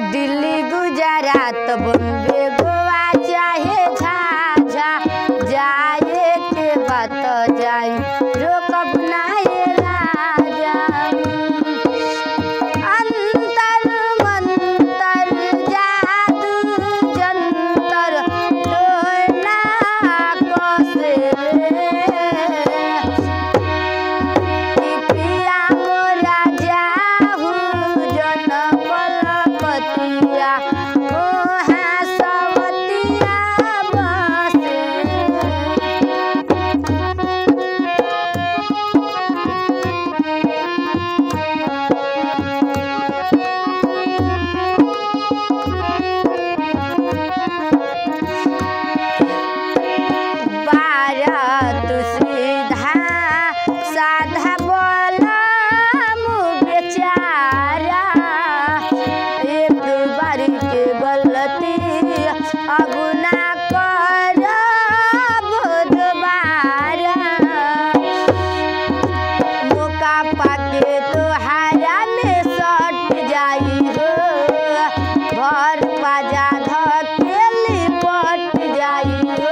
दिल्ली गुजरात बॉम्बे गोवा चाहे झाझा जाए के बात जाई रोकब नाहे राजा अंतर मंतर जादू जंतर टोना कसे पिया मोरा जाहू जन कलकतिया ओहा सवतिया बसे भारत सीधा साधा बोला बेचारा एक बार के गलती अगुना कर दोबारा मौका पाके तोहारा में सट जाई हो घर बाजा धकेली पट जाई हो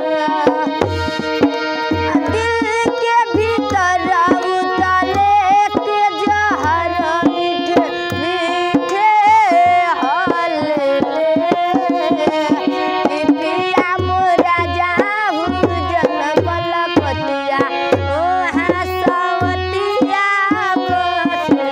दिल के भीतर उतले के जहर मीठे मीठे हले पिया मोरा जाहू जन कलकतिया ओहा सवतिया बसे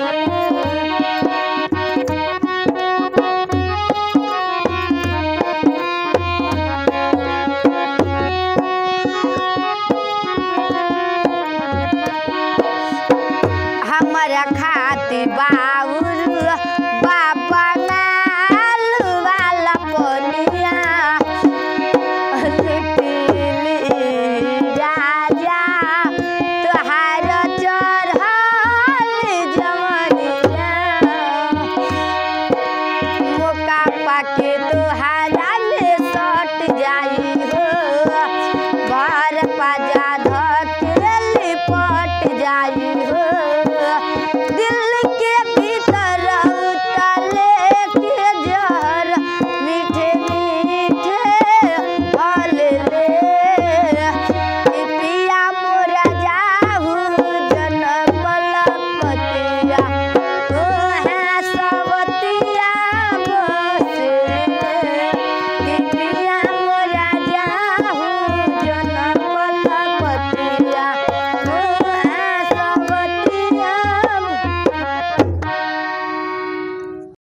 हमरा खातिर बाऊ